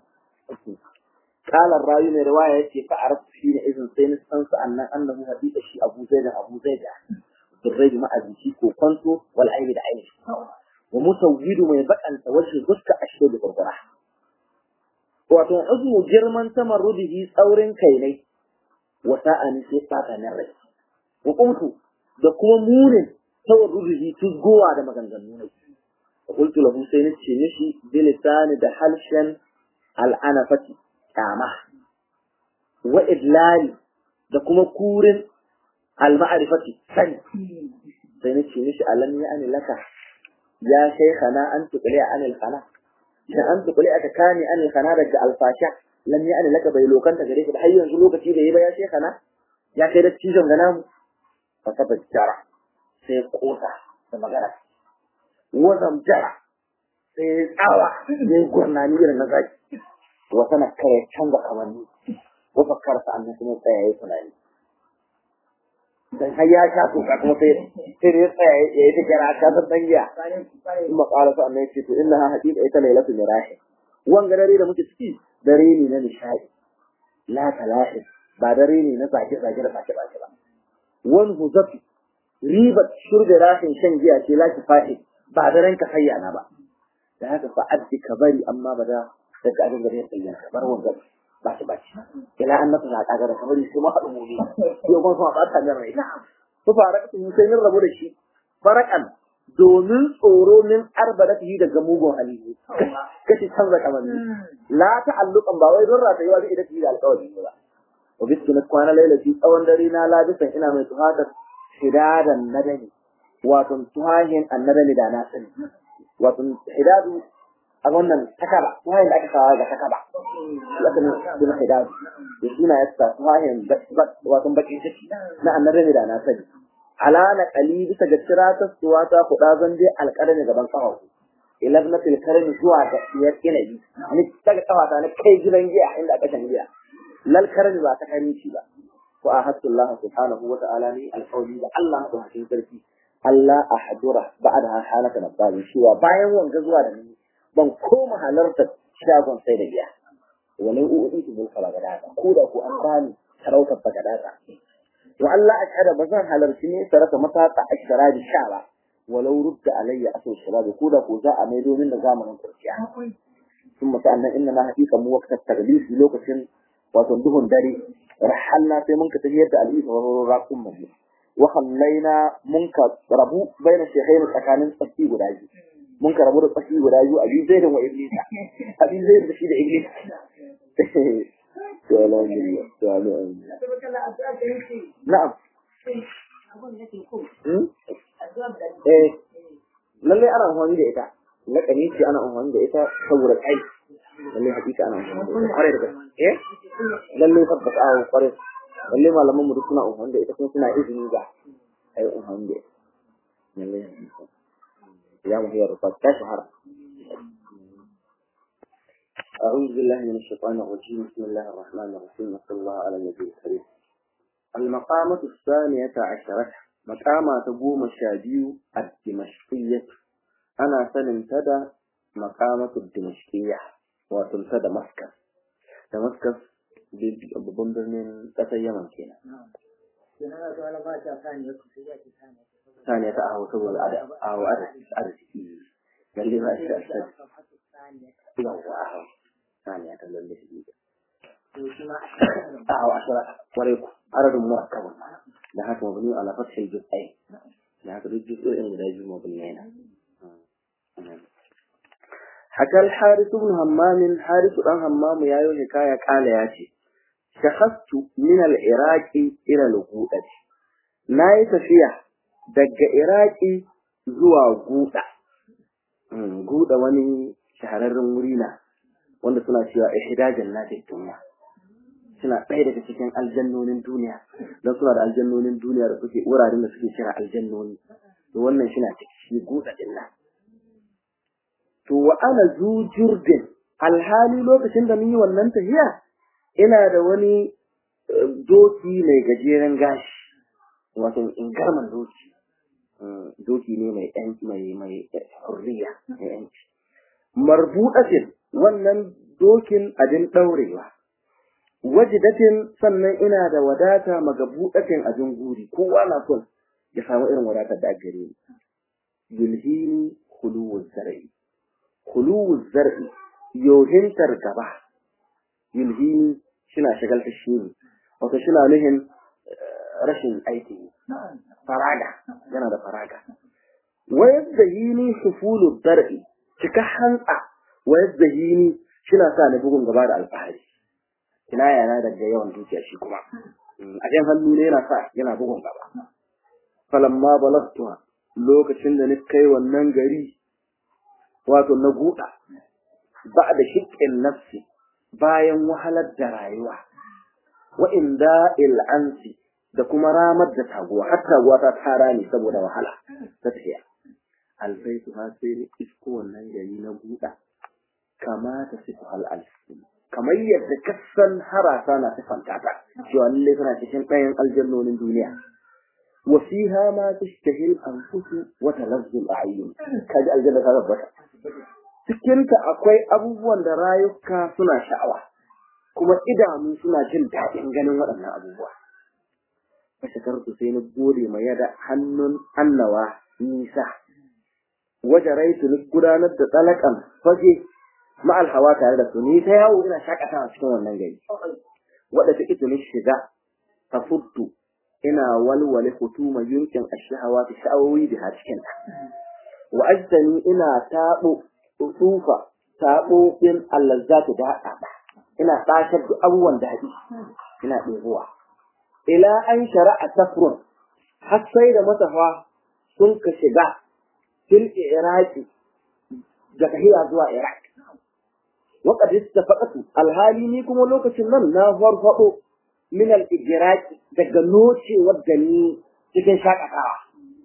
قال الراوي من رواية يتي فعرفت حين إذن سين سنسى أن أنه حديث الشيء أبو زيد أبو زيد بالريد مع أبيشي كوكونتو والعين بعين ومسويد من يبقى أن توجه ذكا أشهد بالقرآن wato azu girman tamarrudihi tsaurin kai ne wa sa'ani sai fata na rai wa kuntu da kuma munin tawarrudihi tuzgowa da maganganu ne qultu lahu sai ni ce mishi bilisani da halshen al'anafati kama wa idlali da kuma kurin al-ma'rifati sani sai ni ce mishi alam ya ani laka ya shaykhana an tuqli anil khana da an tukuli aka kame an kana daga alfasha lam ya an laka bai lokanta gare ka har yanzu lokaci da yi ba ya shekana ya kai da cizon gana mu fa saba jara sai kosa da magana wazam jara sai tsawa ne gurnani irin na zaki wata na kare canza kamanni wa fakkar sa annan kuma tsaya yayi tunani dan har ya sha to kuma sai sai ya tsaya ya yi kira ka san dangiya kuma qala fa annabi ce to innaha haqiqa ita lailatu mirahi wanga dare da muke ciki dare ne na nishadi la talahi ba dare ne na zage zage da bace bace ba wan huzafi ribat shurbi rahin shan giya ce la kifahi ba daren ka hayyana ba da haka fa addi ka bari amma ba da daga abin da ya bayyana bar wanga baci baci ila an nasa zaƙa da kamar sai ma haɗu mu ne yau kuma sama ɓata min rai ku fara ka tun sai min rabu da shi farakan domin tsoro min arbadatihi daga mugun hali kashi canza kamanni la ta'alluqan ba wai don ratayewa da idatihi da alƙawari ba wa bisu na kwana lailati tsawon dare na labisan ina mai tuhatar hidadan nadani wato tuhahin annadani da na sani wato hidadu a wannan takaba tuhahin da aka kawo ga takaba lakin suna hidadu da suna yasta tuhahin wato bakin ciki na annadani da na sani alana kali bisa ga tiratar suwata kuɗa zan je alƙarami gaban ƙafafu ilabna tilkarami zuwa ga siyar inabi ni daga ƙafata na kai gidan giya inda aka shan giya lal karami ba ta karinci ba ko a hasu Allah subhanahu wa ta'ala ne alƙawli da Allah da hakin sarki Allah a hadura ba'da halaka na bani cewa bayan wanga zuwa da ni ban koma halartar shagon sai da giya wani uudi su bulka ba gada ko da ku an bani sarautar ba gada wa Allah ashhadu ba zan halarci ne sarata matata ashara da sha ba walau rudda alayya aso shababi ko da ko za a mai domin da zamanin kurciya sun mata annan inna na haƙiƙa mu waqtat taglisi lokacin wato duhun dare rahalna sai mun ka tafiyar da al'isa wa raqum mu wa khallaina mun ka rabu baina shaykhain tsakanin tsaki guda biyu mun ka rabu da tsaki guda biyu abi zaidin wa iblisa abi zaid da shi da iblis to la ilaha to la na'am eh lalle ana amfani da ita lakani ce ana amfani da ita saboda kai lalle hakika ana amfani da ita kware da gaske eh lalle tabbata a kware lalle malaman mu duk suna amfani da ita kuma suna izini ga ai amfani da ita lalle ya mu hiyar fa ta shahara أعوذ بالله من الشيطان الرجيم بسم الله الرحمن الرحيم وصلى الله على النبي الكريم المقامة الثانية عشرة مقامة تقوم الشاديو الدمشقية أنا سننتدى مقامة الدمشقية وتنتدى مسكس دمسكس babban birnin ƙasar Yaman kenan. Saniya ta aho saboda aho arziki. Lalle ba shi da asali. Yawwa aho. Saniya ta lalle shi. Aho ashara kwarai ku. Aradun murakkabun. Da haka mabni ala fathil juz'ai. Da haka duk juz'o'in guda biyu mabni yana. حكى الحارث بن همام حارث بن همام يا يوم حكاية قال ياتي شخصت من العراق إلى الغودة ناي تفيا دق عراقي زوا غودة غودة wani shahararren wuri na wanda suna cewa ihdajan nati duniya suna ɗaya daga cikin aljannonin duniya don suna da aljannonin duniya da suke wuraren da suke kira aljannoni to wannan shi na ciki guda din nan to wa ana zu jurdin alhali lokacin da mun yi wannan tafiya ina da wani doki mai gajeren gashi wato ingarman doki doki ne mai yanci mai mai hurriya mai yanci marbudatin wannan dokin abin daurewa wajidatin sannan ina da wadata magabudatin abin guri kowa na son ya samu irin wadatar da gare ni yulhini khuluwuz zar'i khuluwuz zar'i yohintar gaba yulhini shina shagalta shi ne wato shina nuhin rashin aiki faraga yana da faraga wa yadda yini sufulu dar'i cika hantsa wa yadda yini shina sa ni bugun gaba da alfahari kina yana daga yawan dukiya shi kuma a jan hannu ne yana sa yana bugun gaba falamma balagtuha lokacin da ni kai wannan gari wato na guda ba da shiƙin nafsi bayan wahalar da rayuwa wa inda il'ansi da kuma ramar da taguwa har taguwa ta tara ne saboda wahala ta tafiya alfaitu ha sai ni isko wannan gari na buɗa kama ta sifu hal alfi kamar yadda kasan harasa na sifanta ta cewa lalle tana cikin ɗayan aljannonin duniya wa fiha ma tashtahil anfusu wa talazzu al'ayun kaji aljanna ta tabbata cikinta akwai abubuwan da rayuka suna sha'awa kuma idanu suna jin daɗin ganin waɗannan abubuwa. Fashakartu sai na gode ma yada hannun annawa nisa. Waje raitu ni gudanar da tsalakan fage ma'al hawa tare da su ni ta yawo ina shakatawa cikin wannan gari. Wadda ta ita ni shiga ta fuddu ina walwale hutuma yunkin ashahawa ta sha'awoyi da cikin ta. wa ajtani ina tabo tsufa tabo bin allazzati da hada ina tashar da abubuwan da hadi ina ɗebowa ila an shara'a tafrun har sai da matafa sun ka shiga fil iraki da tahiya zuwa iraq وقد استفقت alhali ni kuma lokacin nan na farfado min al-ijraqi daga noce wadda ni cikin shakatawa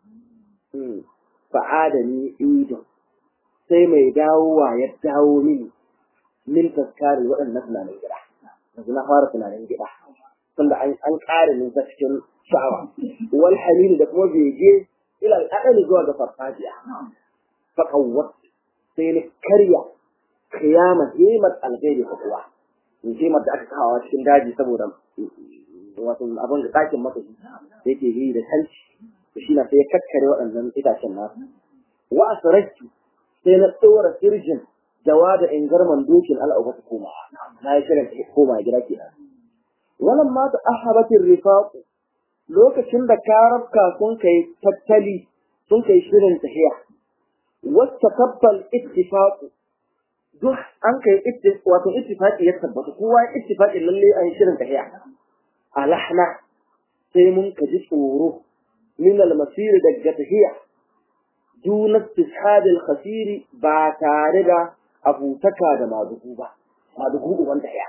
fa'adani idon sai mai dawowa ya dawo mini min taskari waɗannan tunanin gida yanzu na fara tunanin gida tunda an an ƙare min ta cikin sha'awa wal halil da kuma bege ila al zuwa ga farfajiya fa qawwat sai ni karya kiyama himar alghairi ko kuwa in himar da aka kawo cikin daji saboda wato abin da ɗakin masa yake yi da kanci shi na sai ya kakkare waɗannan itacen nasu wa asrarki sai na tsora sirjin dawa da ingarman dokin al'auka ta koma na yi shirin koma gida ke wannan ma ta ahabatin rifaku lokacin da karafka sun kai tattali sun kai shirin tahiya wacce kabbal ittifaqu duk an kai wato ittifaqi ya tabbata kowa ittifaqi lalle an shirin tahiya alahna sai mun kaji tsoro min al-masir daga tahiya duna istishhad al-khasir ba tare da abutaka da madugu ba madugu wanda ya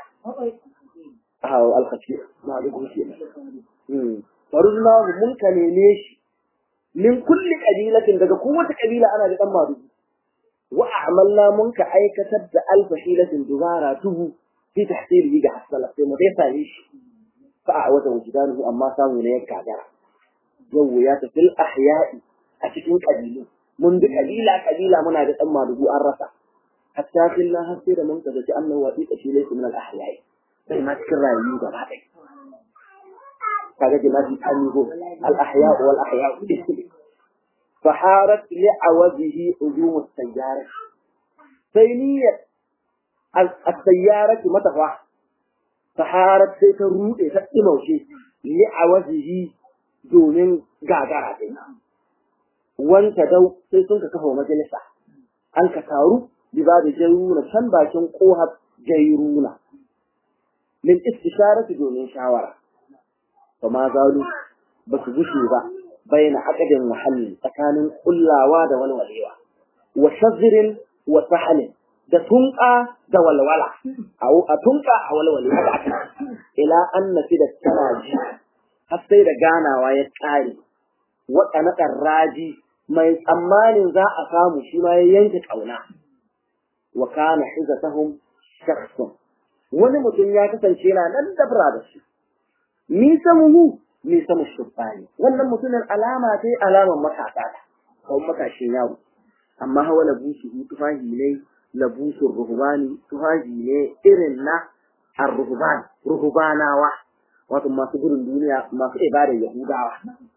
aw al-khasir madugu shi hmm farudna mun ka neme shi min kulli qabilatin daga kowace kabila ana da dan madugu wa a'malna mun ka aikatar da alfa hilatin dubara tubu fi tahsilihi ga hasala sai mu dai sare shi fa a wata wujudanuhu amma samu ne ya gagara yau ya tafi ahya'i a cikin kabilu mun bi kabila kabila muna da dan madugu an rasa hatta fillah har sai da mun kaga ci annahu wasiqa shi laysa min al ahya'i sai ma cikin rayu gaba ɗaya kaga jinabi amigo al ahya'u wal ahya'u فحارت لعوزه هجوم السيارة سينية السيارة متفع فحارت سيتروء تتموشي لعوزه domin gagara dai wanta dau sai sun ka kafa majalisa an ka taru biba da jairuna can bakin kohar jairuna min istisharati domin shawara fa ma zalu ba su gushe ba baina aqdin muhalli tsakanin kullawa da walwalewa wa shazrin wa sahalin da tunqa da walwala au a tunqa a walwale haka aka ila annafi da taraji har sai da ganawa ya kare waɗanda raji mai tsammanin za a samu shi ma ya yanke ƙauna wa kana hizatahum shakhsun wani mutum ya kasance yana nan dabra da shi ni samuhu ni samu shubbani wannan mutumin alama ce alaman matasa ta ko matashin yaro amma hawa labusu tufahi ne labusun ruhbani tufahi ne irin na ar-ruhban ruhbanawa wato masu gudun duniya masu ibadar yahudawa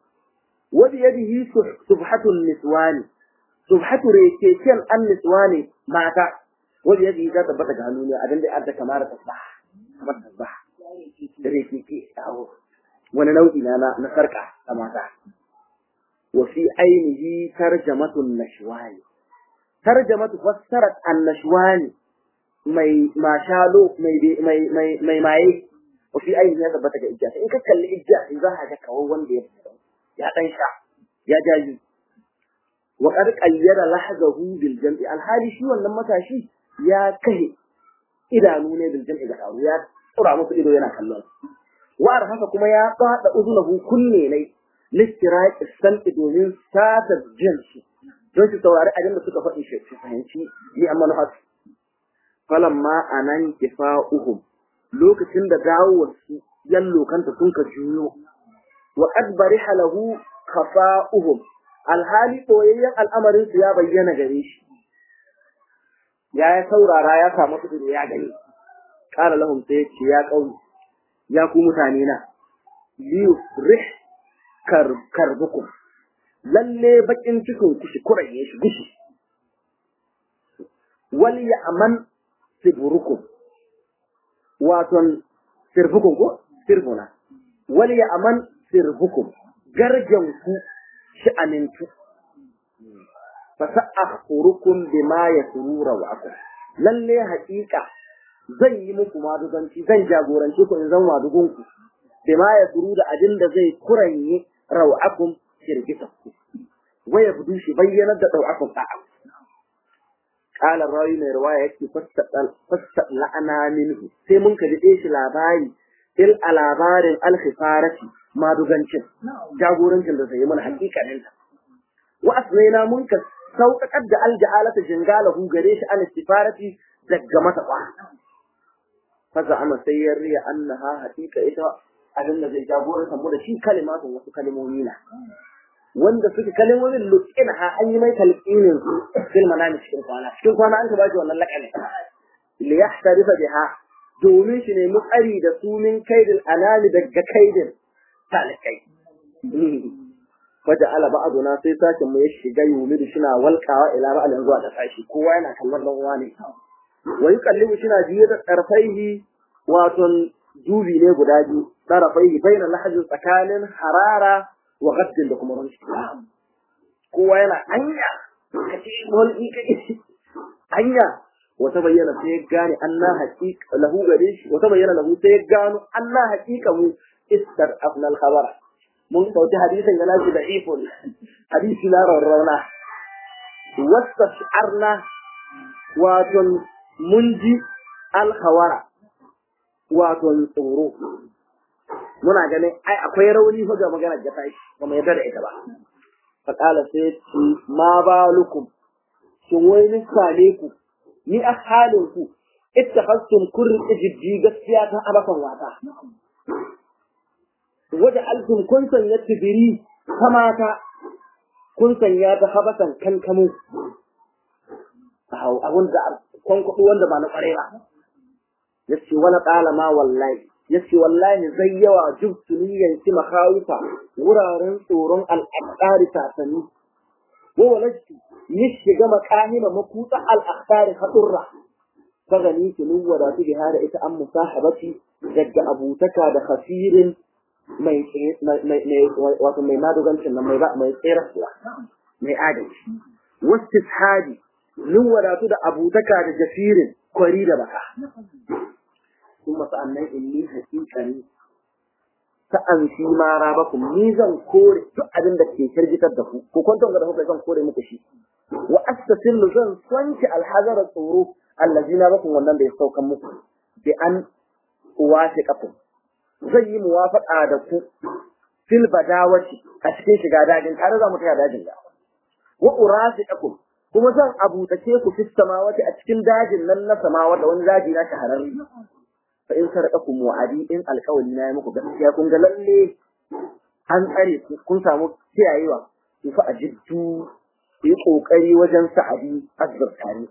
wadi yadihi subhatun niswani subhatu rekeken an niswani mata wadi yadihi ta tabbata ga hannu ne abin da adda kamar tasbah kamar tasbah rekeke awo wani nau'i na na sarka a mata wa fi ainihi tarjamatun nashwani tarjamatu fassarat an nashwani mai mashalo mai mai mai mai maye wa fi ainihi ya tabbata ga ijja in ka kalli ijja za ka ga kawai wanda ya ya dan sha ya jaji wa qad qayyada lahzahu bil jam'i alhali shi wannan matashi ya kai idanu ne bil jam'i ga dawo ya tsura musu ido yana kallon wa haka kuma ya fada uzunahu kunne ne listiraqi santi domin sata jinsi don su saurari abin da suka faɗi shi su fahimci ni amma na hatu falamma anan kifa'uhum lokacin da dawowar su yallo kanta sun ka juyo wa qad bariha lahu khafa'uhum alhali boyayyen al'amarin su ya bayyana gare shi ya ya saurara ya samu su ya gani qala lahum sai ya ce ya qauli ya ku mutane na liyufrih kar karbukum lalle bakin cikin ku shi kuraye shi gushi wal ya'man sibrukum waton sirbukum ko sirbuna wal ya'man sirbukum garjan ku shi amintu fa sa'akhurukum bima yasurura wa akum lalle haƙiƙa zan yi muku maduganci zan jagorance ku in zama madugunku bima yasuru da abin da zai kuranye raw'akum shirgita ku waya budu shi bayyanar da raw'akum a'a qala rawi mai riwaya yake fasta la'ana minhu sai mun ka dade shi labari il a labarin alkhifarati madugancin jagorancin da zai yi mana hakikanin ta wa asnaina mun ka sauƙaƙar da alja'alata jingalahu gare shi an istifarati daga mata kwa faza ama sai ya riya annaha haqiqa ita abin da zai jagoranta mu da shi kalimatun wasu kalimomi na wanda suke kalimomin lukin ha an yi mai talqinin su fil manami cikin kwana cikin kwana an ka baki wannan laqabi li yahtarifa biha domin shi ne mutsari da su min kaidil anani daga kaidin talikai Faja ala ba'aduna sai sashen mu ya shiga yumi da shina walkawa ila ba'alin zuwa da sashi kowa yana kallon dan uwa ne wa yuqallibu shina biye da tarfaihi wato dubi ne guda biyu tarfaihi baina lahajin tsakanin harara wa gaddin da kuma ranci kowa yana anya kace mulki kai anya wata bayyana sai ya gane anna haqiqa lahu gare shi wata bayyana lahu sai ya gano anna haqiqa mu istar afnal khabara mun sauti hadisin ga nashi da ifon hadisi na rarrauna wasta shi'arna wato mun ji alhawara wato tsoro muna ganin ai akwai rauni fa ga maganar da tashi ba mu yarda da ita ba fa kala sai ce ma balukum shin wai ni sale ku ni a halin ku ittakhastum kurri jiddi gaskiya ta abakan wata waje alkum kun sanya tibiri kamata kun sanya ta habasan kankamu hau abun da kwankwaɗo wanda ba na ƙware ba ya ce wani ƙala ma wallahi ya ce wallahi zai yawa jub tuniyan ci makawuka wuraren tsoron al'adari sasanni wa walajtu ni shiga makahima makutsa al'adari haɗurra ta gani tunu wadatu biha da ita an musahabati daga abutaka da khasirin mai wato mai madogancin nan mai mai tsirarsuwa mai adalci wasu hadi nin wadatu da abutaka da jafirin kwari da baka sun masu annan inni hakikani sa'an shi ma rabakum ni zan kore duk abin da ke kirgitar da ku ko kwanton ga da kuka zan kore muku shi wa astasillu zan swanci alhazara tsoro allazina bakum wannan da ya saukan muku bi an uwasiqakum zan yi muwafaƙa da ku fil badawati a cikin shiga dajin tare za mu taya dajin da wa urasiqakum kuma zan abutace ku fis samawati a cikin dajin nan na samawa da wani daji na shahararri fa in sarqakum wa'adi in alqawli na yi muku gaskiya kun ga lalle an tsare ku kun samu kiyayewa ku fa ajiddu ku yi kokari wajen sa'adi azzurtani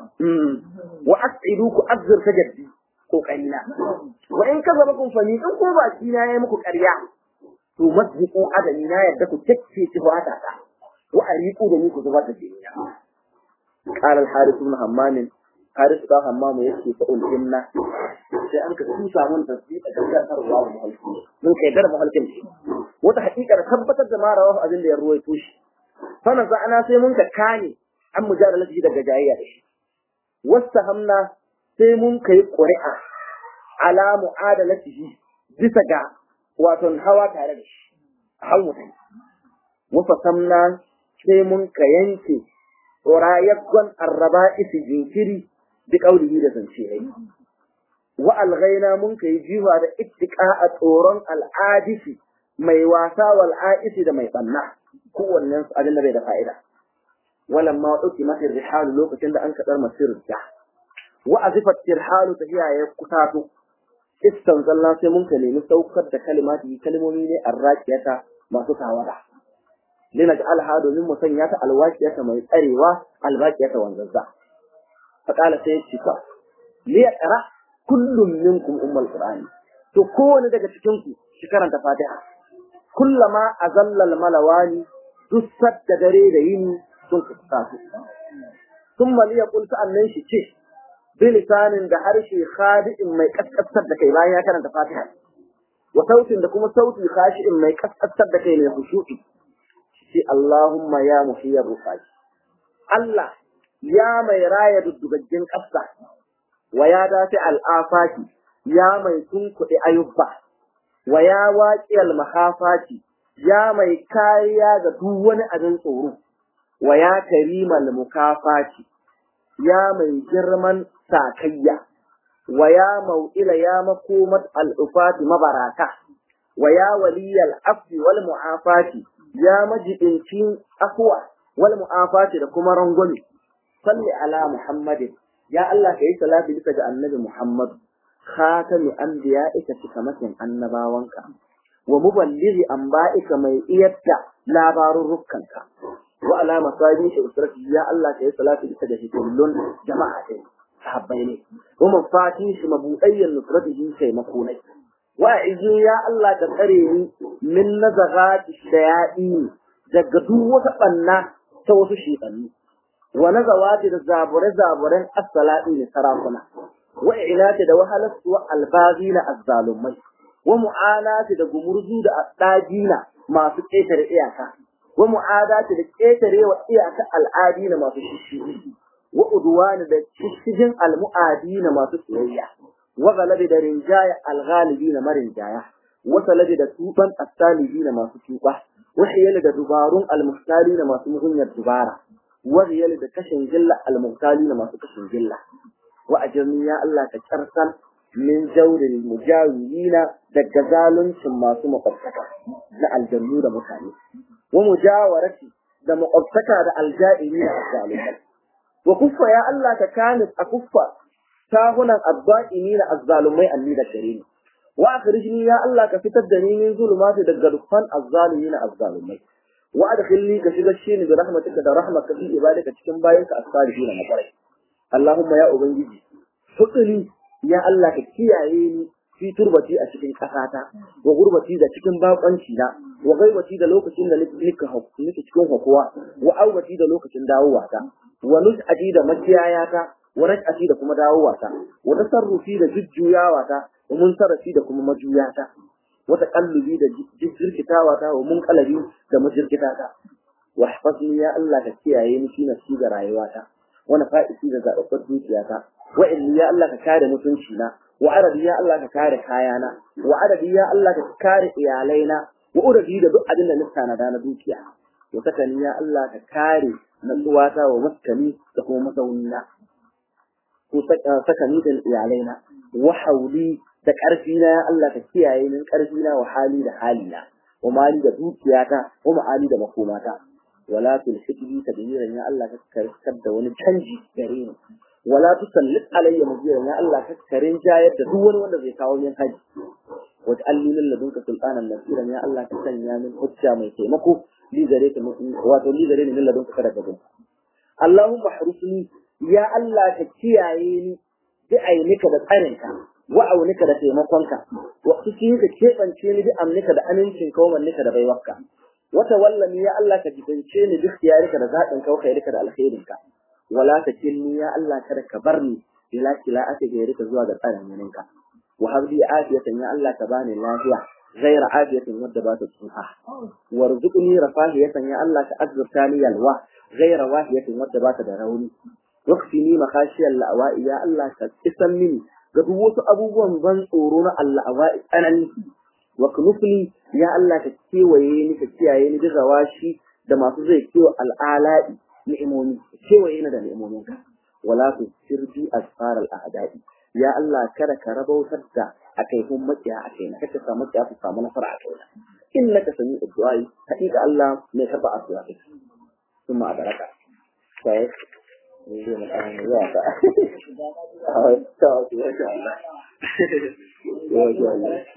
wa as'idu ku azzurta jaddi kokari na wa in ka zama kun fani in ko baki na yayi muku ƙarya to masbiqu adani na yadda ku takke ci fata ta wa ariqu da ni ku zubar da jini qala al-harith ibn hammam harith da hammam yake ta ulhinna sai an ka tusa mun tasbih da gangarwa da muhalki mun kai dar muhalkin shi wata hakikar tabbatar da ma rawahu abin da ya ruwaito shi fa ana sai mun ka kane an mujadalati daga jayayya da shi wasta hamna sai mun kai ƙuri'a ala mu'adalatihi bisa ga wato hawa tare da shi hau mutum wafa samna sai mun ka yanke rayaggon arraba isi jinkiri bi kaulihi da zance yayi wa alghaina mun kai jiwa da ittiqa a tsoron al'adisi mai wasa wal aisi da mai banna kowannen su abin da bai da fa'ida walamma uki mafi rihalu lokacin da an kadar masir da wa azifat tirhalu tahiya ya kutato istan zalla sai mun ka nemi saukar da kalimati kalmomi ne arraqiyata masu tawada lina ga alha domin mu sanya ta alwaqiyata mai tsarewa albaqiyata wanzazza fa qala sai ya cika li yaqra kullum minkum ummul qur'ani to kowane daga cikin ku shi karanta fatiha kullama azalla al malawani dussat da dare da yini sun kusa su thumma li yaqul sa'annan shi ce bilisanin da harshe khadi'in mai kaskasar da kai bayan ya karanta Fatiha wa sautin da kuma sauti khashi'in mai kaskasar da kai mai khushu'i shi Allahumma ya muhiyyar rufaji Allah ya mai raya duddugaggen ƙasa wa ya dace al'afaki ya mai tunkuɗe ayubba wa ya waƙi almahafati ya mai kariya ga duk wani abin tsoro wa ya karimal mukafati ya mai girman sakayya wa ya mau'ila ya makomat al'ufati mabaraka wa ya waliyal afi wal mu'afati ya majibincin afwa wal mu'afati da kuma rangwame salli ala muhammadin ya Allah ka yi salati bisa ga annabi muhammad khatami anbiya'ika cikamakin annabawanka wa muballighi anba'ika mai iyatta labarurrukanka wa ala masabi shi usrati ya Allah ka yi salati bisa ga hikullun jama'a ɗin sahabbai ne wa mafati shi mabudayyan nusratihi sai makonai wa izi ya Allah ka tsare ni min nazagati shayaɗi daga duk wata ɓanna ta wasu shiɗanni wa nazawati da zabure-zaburen as-salati ne sarakuna wa ilati da wahalatu wa albazina az-zalumai wa mu'anati da gumurzu da adajina masu ƙetare iyaka wa mu'adati da ƙetare wa iyaka al'adina masu shishigi wa udwani da shishigin al-mu'adina masu tsiyayya wa galabi da rinjaya al-ghalibina marinjaya wa salabi da tuban as-salibina masu tuba wa hiyali da dubarun al-muhtalina masu muhunyar dubara wa hiyali da kashin gilla al-muhtalina masu kashin gilla wa ajirni ya Allah ka karsan min jawril mujawirina daga zaluncin masu makwabtaka na aljannu da mutane wa mujawarati da makwabtaka da aljairi da azzalumai wa kuffa ya Allah ka kani a kuffa tahunan azza'ini na azzalumai anni da gare ni wa akhrijni ya Allah ka fitar da ni min zulumati daga dukkan azzalumi na azzalumai wa adkhilni ka shigar shi ni da rahmatika da rahmatka fi ibadika cikin bayanka as-salihin na kwarai Allahumma ya ubangiji fukuli ya Allah ka kiyaye ni fi turbati a cikin ƙasata wa gurbati da cikin bakonci na wa gaibati da lokacin da nika nake cikin hakuwa wa aubati da lokacin dawowata wa nus'ati da makiyayata wa raj'ati da kuma dawowata wa tasarrufi da jujjuyawata wa munsarafi da kuma majuyata wa taqallubi da jirkitawata wa munqalabi da majirkitata wa hafasni ya Allah ka kiyaye ni fi nafsi da rayuwata wa nafa'isi da zababbar dukiyata wa inni ya Allah ka kare mutunci na wa arabi ya Allah ka kare kayana wa arabi ya Allah ka kare iyalaina wa uradi da duk abin da nista na da na dukiya wa sakani ya Allah ka kare natsuwata wa maskani da kuma mazaunina ko sakani da iyalaina wa hauli da karfi na ya Allah ka kiyaye min karfi na wa hali da halina wa mali da dukiyata wa ma'ali da makomata wala tulhidni tadbiran ya Allah ka karkar da wani canji gare ni wala tusallit alayya mujiran ya Allah ka karin jayar da duk wani wanda zai kawo min haji wa ta'alli min ladunka sultanan nasiran ya Allah ka sanya min hujja mai taimako li gare ka wato li gare ni min ladunka kada ka gunta Allahumma harusni ya Allah ka kiyaye ni bi ainika da tsarinka wa aunika da taimakonka wa kike ka kebance ni bi amnika da amincin ka wa da baiwarka wata wallani ya Allah ka jibance ni duk yarika da zaɓin ka khairika da alkhairinka wala ta kinni ya Allah kada ka bar ni ila kila ake gairika zuwa ga tsarin yaninka wa habli afiyatan ya Allah ka bani lafiya ghaira afiyatin wadda ba ta tsufa warzuqni rafahiyatan ya Allah ka azurta ni yalwa ghaira wahiyatin wadda ba ta da rauni waqfini makhashiyal la'wa'i ya Allah ka kisan mini ga duk wasu abubuwan ban tsoro na Allah awa'i tsanani wa kunufli ya Allah ka kewaye ni ka kiyaye ni da zawashi da masu zai kewa al'ala'i ni'imomi kewaye ni da ni'imominka wala tu sirbi asfar al'adai ya Allah kada ka rabautar da akai hun makiya a kaina kada ka samu makiya su samu nasara a kaina innaka sami addu'ai haƙiƙa Allah mai karba addu'a kai kuma a baraka sai zai mu kan ya ta ta ta Allah